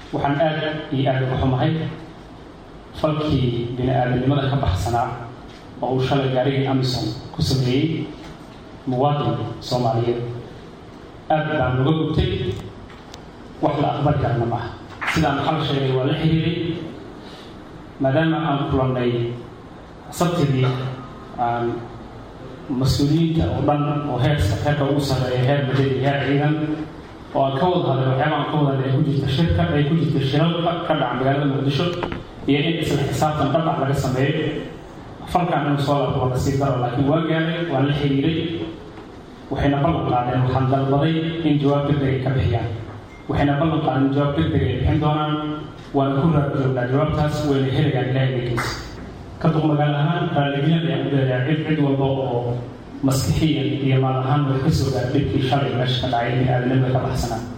waxaan aad iyo aada uga xumahay falkii bini aadamnimada ka baxsanaa oo uu shalay gaarigii amison ku sameeyey muwaadin soomaaliyeed aad baan uga gubtay wax la aqbali karna maaha sidaan xal sheegay waa la xiriiray maadaama aan kulannay sabtidii aan mas-uuliyiinta oo dhan oo heerka heerka ugu sarreeya heer madani heer ciidan oo aan ka wada hadlay waxyaaba aan ka wada hadlay ay ku jirta shirka ay ku jirta shiralka ka dhaca magaalada muqdisho iyo in isla xisaabtan dhab ah laga sameeyo falkan inuu soo laabto waa nasiib daro laakiin waa gaaray waan la xiriiray waxayna ballan qaadeen waxaan dalbaday in jawaab degdeg ay ka bixiyaan waxayna ballan qaadeen in jawaab degdeg ay bixin doonaan waana ku raarjoognaa jawaabtaas wayna helayaan ilahay degiisa ka duq magaal ahaan raalligelin ayaan u leeyahay cid cid walba oo maskixiyan iyo maal ahaan way ka soo gaar dhibkii shalay meesha ka dhacay bini aadamnimada ka baxsanaa